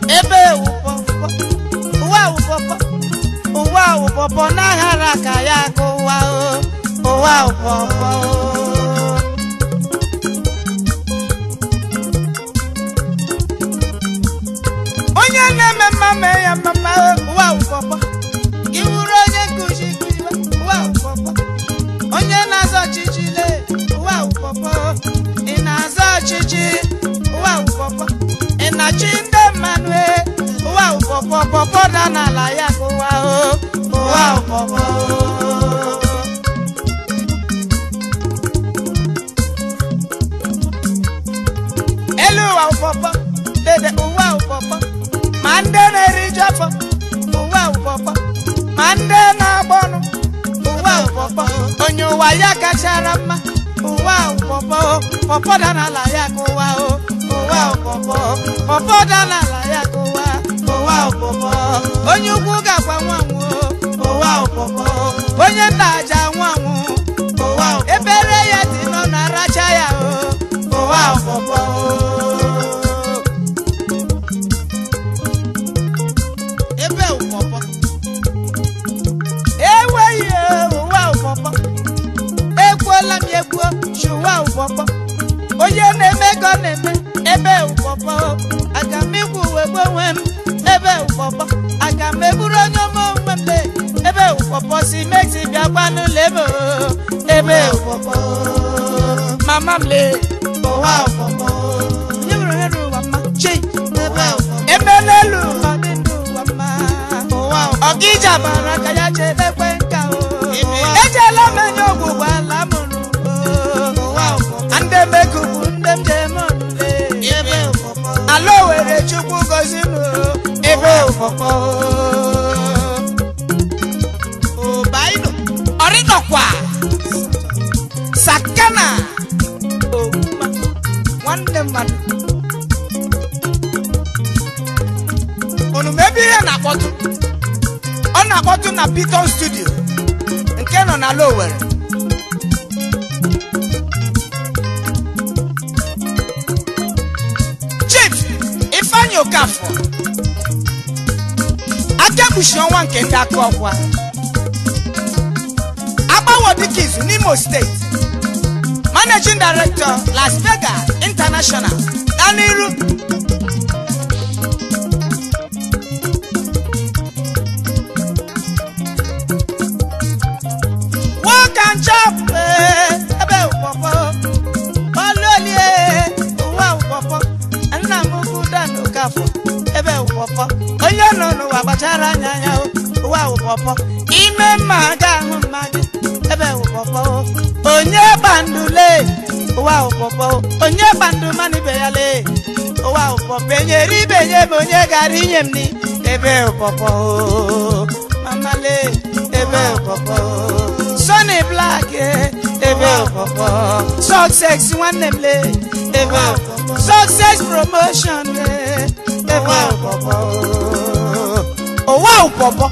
ebe ewu pọpọ ụwa wụ pọpọ ụwa wụ pọpọ n'aghara ka ya ka ụwa o ụwa wụ pọpọ onye na-eme mma mee ya mma ụwa wụ pọpọ gị wuru onye nkuzi kuziwa ụwa wụ pọpọ onye na-azọ ọchịchị le ụwa wụ pọpọ ị na-azọ ọchịchị ụwa wụ pọpọ ị na-achị ndị mmadụ e ụwa wụ pọpọ pọpọ da n'ala ya ka ụwa o ụwa wụ pọpọ elu ụwa wụ pọpọ dede ụwa wụ pọpọ ma ndị na-eriju afọ ụwa wụ pọpọ ma ndị na-agba ọnụ ụwa wụ pọpọ onye ụwa ya kachara mma ụwa wụ pọpọ pọpọ da n'ala ya ka ụwa o ụwa wụ pọpọ pọpọ da n'ala ya ka ụwa ụwa wụ pọpọ onye ukwu ga-agwa nwanwụ ụwa wụ pọpọ onye nna aja nwanwụ ụwa wụ ebere ya dị nọ na aracha ya o ụwa wụ pọpọ ebe wụ pọpọ enweghị ụwa ụpọpọ ekwuola m ya ekwuo chi ụwa ụpọpọ onye na-eme ka ọ na-eme ebe ụpọpọ aga m ikwu uwe gbe onwe m ebe ụpọpọ aga m eburu onye ọma onwe m lee ebe ụpọpọ si meti bịa gbanụ lebe ebe ụpọpọ mama m lee ụwa ụpọpọ onye nwere ohere ụwa mma chi ebe ụpọpọ ebe n'elu ụwa dị ndụ ụwa mma ụwa ọgịja bara ka ya chedekwe nka o ejela m enye ọgwụgwọ ala mụrụ ndị mekubu ndị m jem ọnụle ala owere chukwu gozi m ebe ụfọfọ ọrịnọkwa sakana ogbuma nwanne mmadụ unu ma ebe ihe na-akpọtụ ọ na-akpọtụ na Piton studio nke nọ na Lowere Chief Ifeanyi Okafọ akekpuchi ọnwa nke ndị aka ọkwa agbawo dịka izu n'Imo steeti Managing Director Las Vegas International gaa n'iru Walk and chop eh, ebe ụkpọkpọ ọlụolie ụwa ụkpọkpọ nna m ukwu Dan Okafọ ebe ụkpọkpọ onye nọ n'ụwa gbachara anya ya o, ụwa ụkpọkpọ ime mma ga-ahụ mma gị ebe ụkpọkpọ onye gbandule ụwa ụkpọkpọ onye gbandu mmanụ ibe ya lee ụwa ụkpọkpọ enyere ibe nye m onye gara inye m ni ebe ụkpọkpọ mama lee ebe ụkpọkpọ Sonny Black eh, ebe ụkpọkpọ success nwanne m lee ebe ụkpọkpọ success promotion eh, ebe ụkpọkpọ ụwa ụkpọkpọ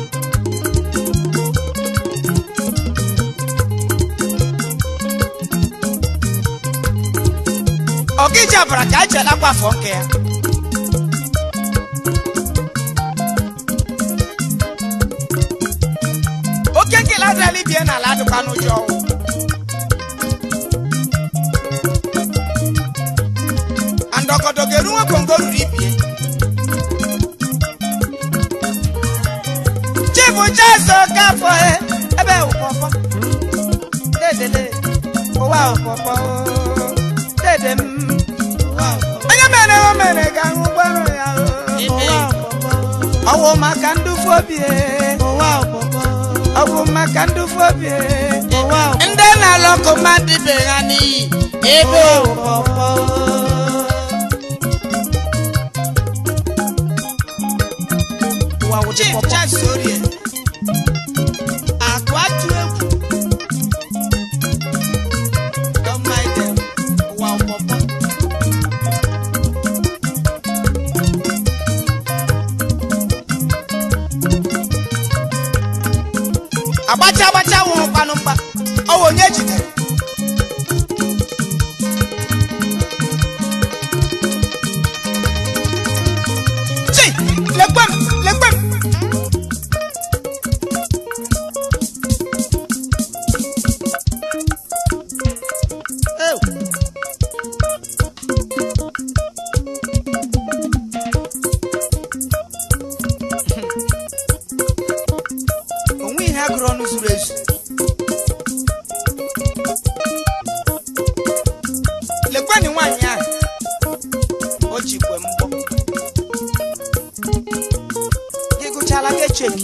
ọgịja bara ka a chelakwa afọ nke ya oke nkele adịrịla ibie n'ala adịkwa n'ụjọ ọnwụ andọgọdọ ga-eru nwa kongo ruru ibie chifu jezo gafọ e, ebe ụkpọkpọ dedele ụwa ụkpọkpọ dede m onye mere o mere ga ahụ gbọrọ ya o. ụwa ụkpọkpọ ọwụ maka ndufu obi e. ọ bụ maka ndufu obi e. ndị na-alọkụ mmadụ ibe ha n'iyi ebe ụkpọkpọ Chief Charles Orie akụ atụ egwu Don't mind them. ụwa ụkpọkpọ agbacha agbacha nwụrụ mkpanụ mkpa ọ bụ onye jidere gụrụ ọnụ zuru ezu lekweni nwaanyị ahụ o jikwe mbọ gị gụchala ka echeki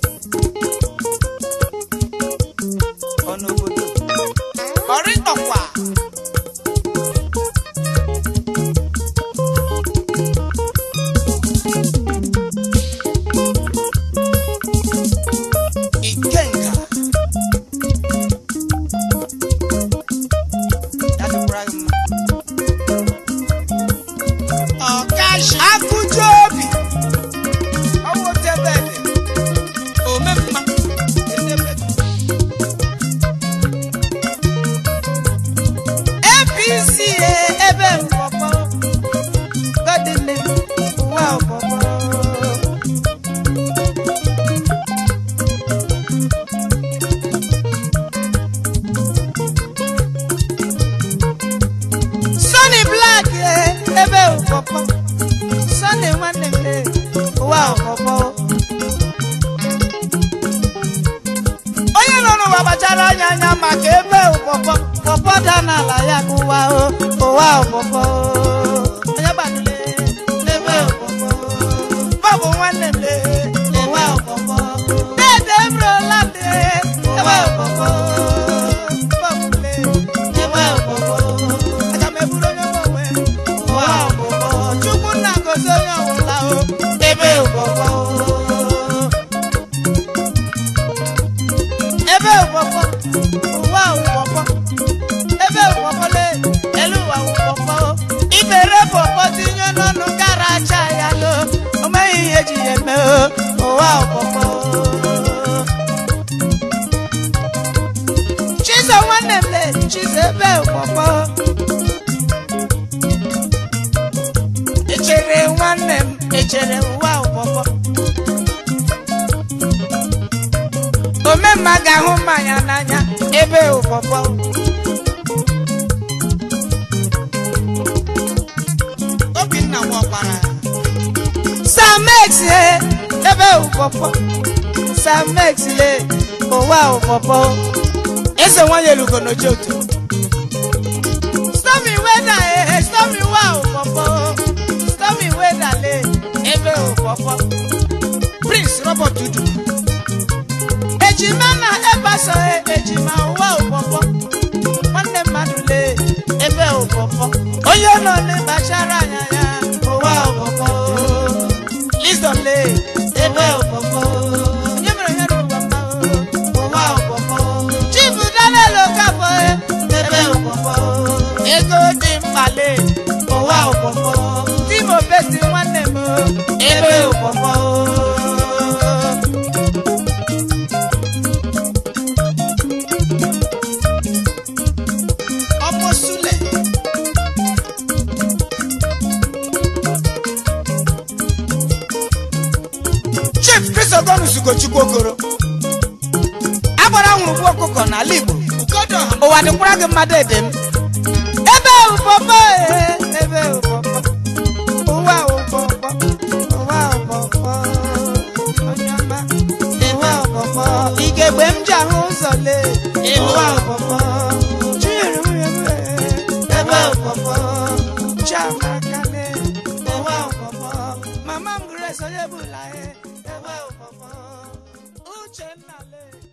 ọnụ obodo ọrịtọkwa ikenga ya dịkwara gị mma ọkashi akụju obi ọwụ tebedi omemma etebedi apc e, ebe mkpọkpọ godile ụwa ọkpọkpọ Sunny Black e, ebe ụkpọkpọ Sunday nwanne m lee ụwa ọkpọkpọ onye nọ n'ụwa gbachara anya anya maka ebe ụkpọkpọ pọpọ da n'ala ya ka ụwa o ụwa ọkpọkpọ onye gbadule ebe ụkpọkpọ bọbụ nwanne m lee ụwa ọkpọkpọ dede m rola m lee ebe ụkpọkpọ bọbụ m lee ebe ụkpọkọ aga m eburu onye nwe onwe ụwa ụkpọkọ chukwu nna gozi onye ọwụla o ebe ụkpọkọ ebe ụkpọkọ ụwa ụkpọkọ ebe ụkpọkọ le elu ụwa ụkpọkọ ibere pọpọ tinye n'ọnụ gara acha ya lo o meghị ihe ji ya eme o ụwa ụkpọkọ chizo nwanne m le chizo ebe ụkpọkpọ echere nwanne m echere ụwa ụkpọkpọ omemma ga-ahụ mmanya n'anya ebe ụkpọkpọ obinna nwakwara samex le ebe ụkpọkpọ samex le ụwa ụkpọkpọ eze nwanyị elugo n'ojoto stormy weather eh stormy wa ụkpọkpọ stormy weather le ebe ụkpọkpọ prince robert dudu ejima na ebaso eh, ejima ụwa ụkpọkpọ nwanne mmadụ le ebe ụkpọkpọ onye nọ n'ịkpachara anya ya ụwa ụkpọkpọ Wisdom le ebe ụkpọkpọ onye mere onye n'ụwa mma o, ụwa ụkpọkọ chief daniel okafọ e, ebe ụkpọkọ ego dị mkpa le ụwa ụkpọkọ timo beti nwanne m o, ebe ụkpọkọ ọmọ sule chief kristogonus ugochukwu okoro agbara nwụrụ gbu ọkụkọ n'ala igbo ugodo ọha ụwa dịkwara gị mmadụ ede m ebe ụpọpọ ee, ebe ụpọpọ ụwa ụpọpọ ụwa ụpọpọ onye ọma ụwa ụpọpọ igegbe m ji ahụ ụzọ lee ụwa ụpọpọ chinyere nwunye m ee, ebe ụpọpọ chiamaka lee ụwa ụpọpọ mama m grace onye bụla ee, ebe ụpọpọ uchenna lee